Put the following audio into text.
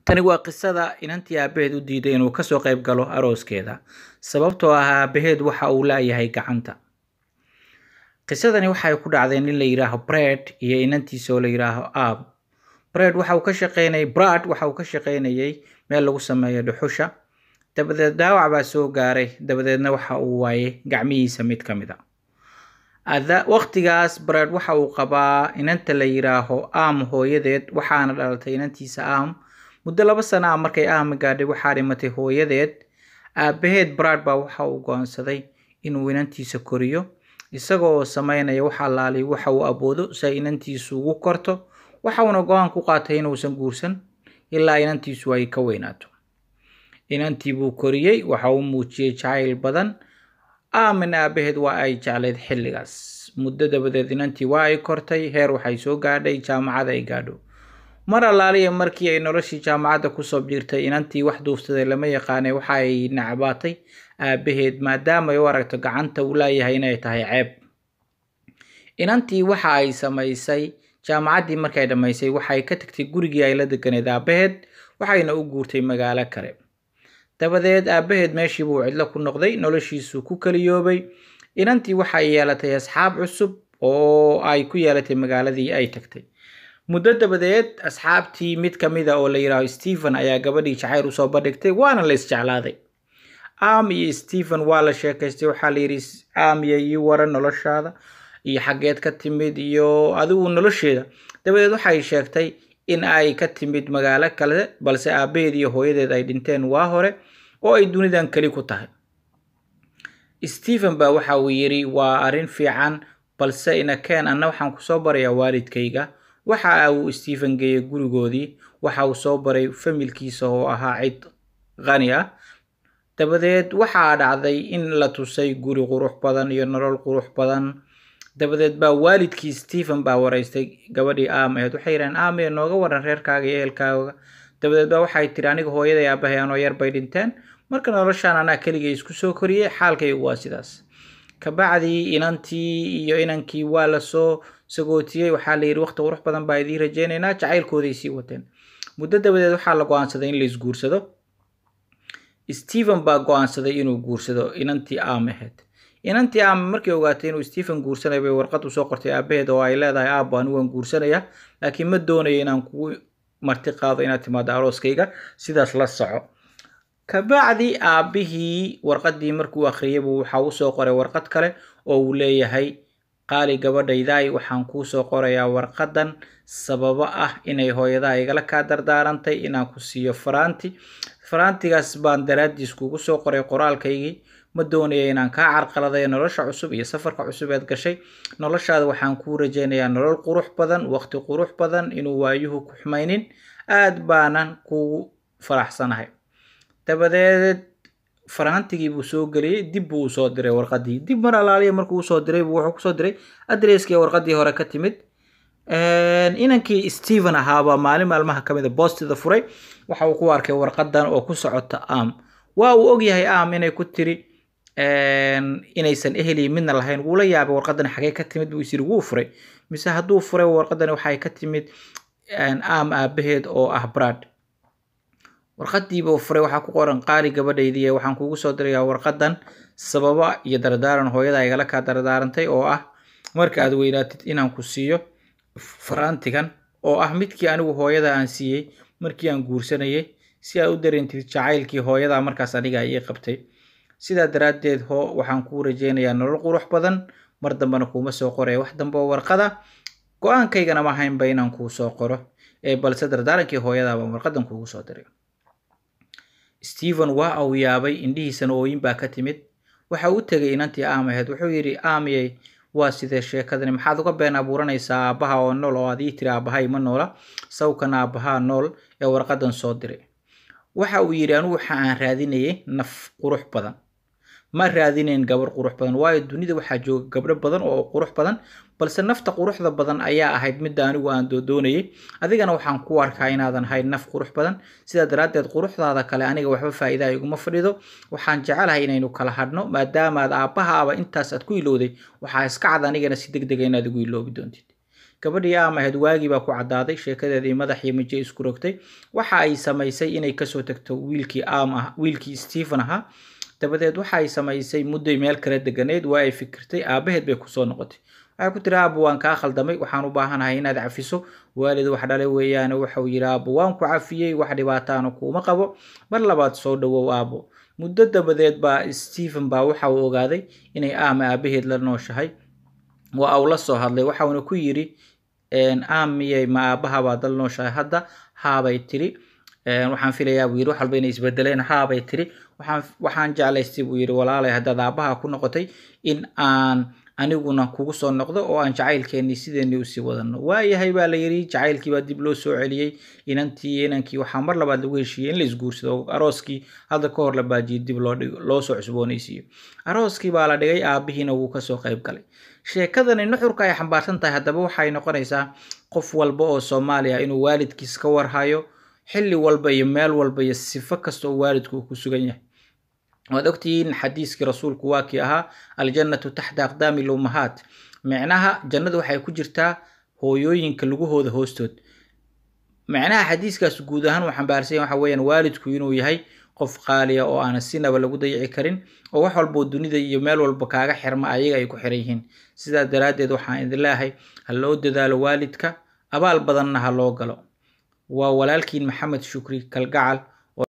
Tani waa qisada inantii aabaheed u diiday inuu ka soo qayb galo arooskeeda, sababtoo ah aabaheed waxa uu laayahay gacanta. Qisadani waxay ku dhacday nin la yidhaaho Brad iyo inantiisa oo la yidhaaho Ab. Brad waxa uu ka shaqeynayay Brad waxa uu ka shaqeynayay meel lagu sameeyo dhuxusha. Dabadeed dhaawac baa soo gaaray, dabadeedna waxa uu waayay gacmihiisa mid ka mid a. Ada waqtigaas Brad waxa uu qabaa inanta la yidhaaho Am hooyadeed waxaana dhalatay inantiisa Am. Muddo laba sano ah markay Am gaadhay waxaa dhimatay hooyadeed. Aabaheed Brad baa waxa uu go'aansaday inuu inantiisa koriyo, isaga oo sameynaya wax allaali waxa uu awoodo si ay inantiisu ugu korto. Waxa uuna go'aan ku qaatay inuusan guursan ilaa inantiisu ay ka weynaato. Inantii buu koriyey, waxa uu muujiyey jacayl badan. Amina aabaheed waa ay jeclayd xilligaas. Muddo dabadeed inantii waa ay kortay, heer waxay soo gaadhay jaamacad ay gaadho. Mar allaaliya markii ay noloshii jaamacadda kusoo biirtay inantii wax duufsaday lama yaqaanay waxa ay necbaatay aabaheed maadaama ay u aragto gacanta uu laayahay inay tahay ceeb. Inantii waxa ay samaysay jaamacaddii markay dhammaysay waxay ka tagtay gurigii ay la deganeed aabaheed waxayna u guurtay magaalo kale. Dabadeed aabaheed meeshii buu cidlo ku noqday, noloshiisu ku kaliyoobay. Inantii waxay yeelatay asxaab cusub oo ay ku yeelatay magaaladii ay tagtay. Muddo dabadeed asxaabtii mid ka mid a oo la yidhaaho Stephen ayaa gabadhii jacayl usoo bandhigtay waana la isjeclaaday. Am iyo Stephen waa la sheekaystay waxaa la yidhi Am iyo ii waran noloshaada iyo xaggeed ka timid iyo adigu nolosheeda. Dabadeed waxay sheegtay in ay ka timid magaalo kale balse aabaheed iyo hooyadeed ay dhinteen waa hore oo ay dunidan keli ku tahay. Stephen baa waxa uu yidhi waa arrin fiican balse inakeen anna waxaan kusoo barayaa waalidkayga. Waxa uu Stephen geeyey gurigoodii, waxa uu soo baray familkiisa oo ahaa cid qani ah. Dabadeed waxaa dhacday in la tusay guri qurux badan iyo nolol qurux badan. Dabadeed baa waalidkii Stephen baa waraystay gabadhii Am ahayd. Waxay yidhahdeen Am ee nooga waran reerkaaga iyo ehelkaaga. Dabadeed baa waxay tiri aniga hooyaday aabahay anoo yar bay dhinteen. Marka noloshaan anaa keligay isku soo koriyey xaalkaygu waa sidaas. Kabacdii inantii iyo inankii waa la soo sagootiyey waxaa la yidhi waqti qurux badan baa idiin rajaynaynaa jacaylkooday sii wateen. Muddo dabadeed waxaa la go'aansaday in la isguursado. Stephen baa go'aansaday inuu guursado inantii Am ahayd. Inantii Am markay ogaatay inuu Stephen guursanayo bay warqad u soo qortay aabaheed oo ay leedahay aabbo anigu waan guursanayaa laakiin ma doonayo inaan kugu marti qaado inaad timaado arooskayga sidaas la soco. Kabacdi aabihii warqaddii markuu akhriyay buu waxa uu soo qoray warqad kale oo uu leeyahay qaali gabadhaydaay waxaan kuu soo qorayaa warqadan sababo ah inay hooyadaa igala kaa dardaarantay inaan ku siiyo faraanti. Faraantigaas baan daraaddiis kugu soo qoray qoraalkaygii ma doonaya inaan kaa carqaladayo nolosha cusub iyo safarka cusub eed gashay. Noloshaada waxaan kuu rajaynayaa nolol qurux badan, waqti qurux badan inuu waayuhu ku xumaynin. Aad baanan kugu faraxsanahay. Dabadeed faraantigii buu soo geliyey dib buu u soo diray warqaddii. Dib mar allaaliya markuu u soo diray buu wuxuu ku soo diray adresskii warqaddii hore ka timid. Inankii Stephen ahaabaa maalin maalmaha ka mid a boostida furay waxa uu ku arkay warqadan oo ku socota Am. Waa uu ogyahay Am inay ku tiri inaysan ehel iyo midna lahayn wuu la yaabay warqadan xagee ka timid buu is yidhi wuu furay mise hadduu furay warqadani waxay ka timid Am aabaheed oo ah Brad. Warqadiiba furay waxaa ku qoran qaali gabadhaydii waxaan kugu soo dirayaa warqadan sababa iyo dardaaran hooyada igala kaa dardaarantay oo ah marka aad weynaatid inaan ku siiyo faraantigan oo ah midkii anigu hooyada aan siiyey markii aan guursanayay si aad u dareentid jacaylkii hooyada markaas aniga ii qabtay. Sidaa daraaddeed hoo waxaan kuu rajaynayaa nolol qurux badan mar dambena kuuma soo qoraya wax dambe oo warqada go-aankaygana ma haynba inaan kuu soo qoro ee balse dardaarankii hooyada baan warqadan kuugu soo diray. Stephen waa uu yaabay indhihiisana ooyin baa ka timid. Waxa uu tegay inantii Am ahayd wuxuu yidhi Amyey waa sidee sheekadani maxaad uga been abuuranaysaa aabbaha oo nool oo aad ii tiri aabbahay ma noola sawkan aabbaha nool ee warqadan soo diray. Waxa uu yidhi anigu waxa aan raadinayay naf qurux badan. Ma raadinayn gabar qurux badan waayo dunida waxaa jooga gabdho badan oo qurux badan balse nafta quruxda badan ayaa ahayd midda anigu aan doonayay. Adigana waxaan ku arkaa inaadan ahayn naf qurux badan sidaa daraaddeed quruxdaada kale aniga waxba faa'iida iguma fadhido. Waxaan jecelahay inaynu kala hadhno maadaama aad aabbahaaba intaas aad ku ilowday waxaa iska cad anigana si degdeg ah inaad igu iloobi doontid. gabadhii aam ahayd waagii baa ku caddaaday sheekadeedii madaxii maje isku rogtay waxa ay samaysay inay kasoo tagto wiilkii aam ah wiilkii stephen ahaa dabadeed waxa ay samaysay mudday meel kala deganeyd waa ay fikirtay aabaheed bay kusoo noqotay waxay ku tiri aabo waan kaa khaldamay waxaan u baahanahay inaad cafiso waalid wax dhalay weeyaane waxau yidhi aabo waan ku cafiyey wax dhibaataana kuuma qabo mar labaad soo dhawow aabo muddo dabadeed baa stephen baa waxa uu ogaaday inay aam aabaheed la nooshahay waa uu la soo hadlay waxauna ku yidhi aam miyay ma aabaha baad la nooshahay hadda haabay tiri waxaan filayaa buu yidhi wax walba inay isbedeleen haabay tiri waxaan waxaan jeclaystay buu yidhi walaalay haddaad aabaha ku noqotay in aan aniguna kugu soo noqdo oo aan jacaylkeennii sideenii usii wadano waayahay baa la yidhi jacaylkii baa dib loo soo celiyey inantii iyo inankii waxaa mar labaad lagu heshiiyey in la isguursado arooskii hadda ka hor la baajiyey dib loo dhigo loo soo cusboonaysiiyo arooskii baa la dhigay aabihiina wuu kasoo qayb galay sheekadani nuxurka ay xambaarsan tahay haddaba waxay noqonaysaa qof walba oo soomaaliya inuu waalidkiis ka warhayo xilli walba iyo meel walba iyo sifo kasta oo waalidku uu ku sugan yahay waad ogtihiin xadiiskii rasuulku waa kii ahaa aljannatu taxta aqdaami lummahaat micnaha jannadu waxay ku jirtaa hooyooyinka lugahooda hoostood micnaha xadiiskaas guud ahaan uu xambaarsan waxa weeyaan waalidku inuu yahay qof qaaliya oo aanan sinaba lagu dayici karin oo wax walboo dunida iyo meel walba kaaga xirma ayaga ay ku xiran yihiin sidaa daraaddeed waxaan idin leeyahay ha loo dadaalo waalidka abaal badanna ha loo galo waa walaalkiin maxamed shukri kalgacal